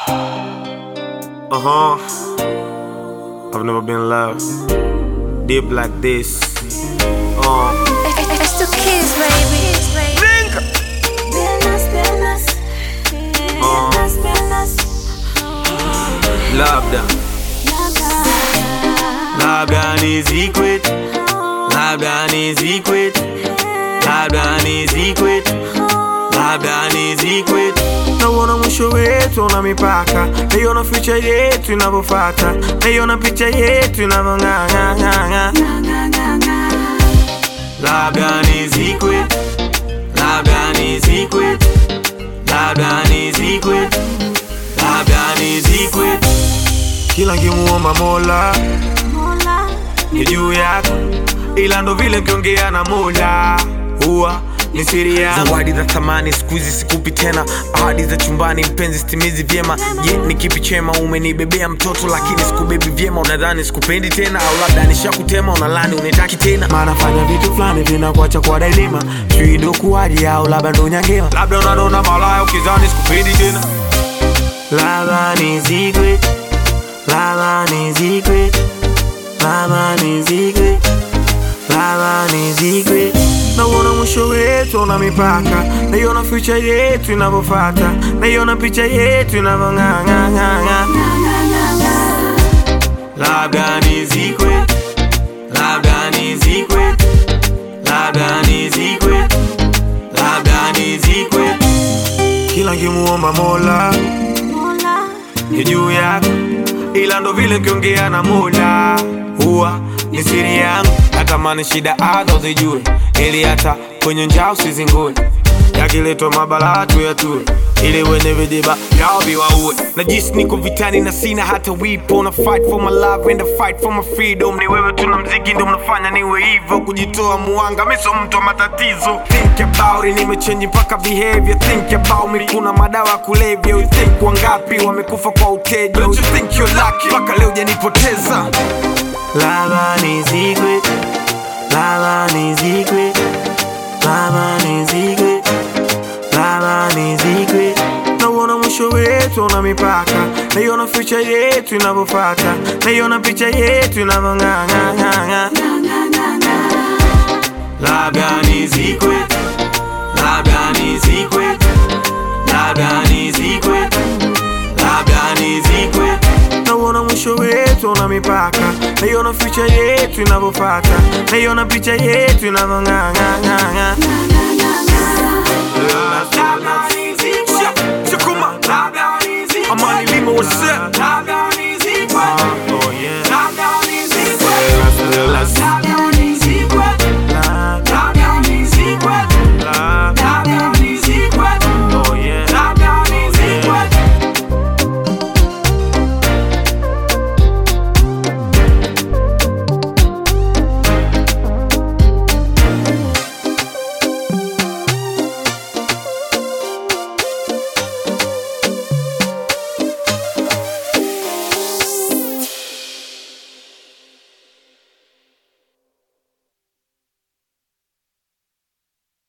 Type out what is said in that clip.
Uh huh. I've never been loved deep like this. Uh. It's the kids, baby. Piernas, piernas, piernas, Labda, labda ni secret, labda ni secret, labda ni secret, labda ni secret. Nauona mwisho wetu una mipaka, naiona future yetu inavyofata, naiona picha yetu inavyong'ang'ang'ang'a. Labda ni secret, labda ni secret, labda ni secret, labda ni secret. Kila nkimuomba Mola mola, ni juu yako, ila ndo vile nkiongea na Mola huwa ni siri yangu. Zawadi za thamani siku hizi sikupi tena, ahadi za chumbani mpenzi stimizi vyema. Je, ni kipi chema? Umenibebea mtoto lakini sikubebi vyema, unadhani sikupendi tena, au labda nishakutema, unalani unitaki tena. Maana fanya vitu fulani vinakuacha kwa dailima, sijui ndo kuwaje au labda ndo nyangewa, labda unanona malaya ukizani sikupendi tena. Labda ni secret, labda ni secret, labda ni secret Lava ni secret Nauona mwisho wetu una mipaka Naiona future yetu inavyofata Naiona picha yetu inavyong'ang'ang'ang'a Labda ni secret Labda ni secret Labda ni secret Labda ni secret Kila nkimuomba Mola mola, ni juu yako, ila ndo vile nkiongea na Mola huwa ni siri yangu. Natamani shida hata uzijue, ili hata kwenye njaa usizingue. Yakiletwa mabala tu yatue, ili wenye vijiba yao viwaue. Najisi niko vitani na sina hata wipo, na fight for my love and I fight for my freedom. Ni wewe tuna mziki ndo mnafanya niwe hivyo, kujitoa muanga, mi sio mtu wa matatizo. Think about it, nimechange mpaka behavior. Think about me, kuna madawa ya kulevya. You think wangapi wamekufa kwa uteja? Don't you think you're lucky? Mpaka leo hujanipoteza. Lava ni secret, lava ni secret, lava ni secret, lava ni secret. Nauona mwisho wetu una mipaka, naiona future yetu inavyofata, naiona picha yetu inavyong'ang'ang'ang'a. Labda ni secret, labda ni secret, labda ni secret, labda ni secret. Nauona mwisho wetu una mipaka, naiona future yetu inavyofata, naiona picha yetu inavyong'ang'ang'ang'a. Labda ni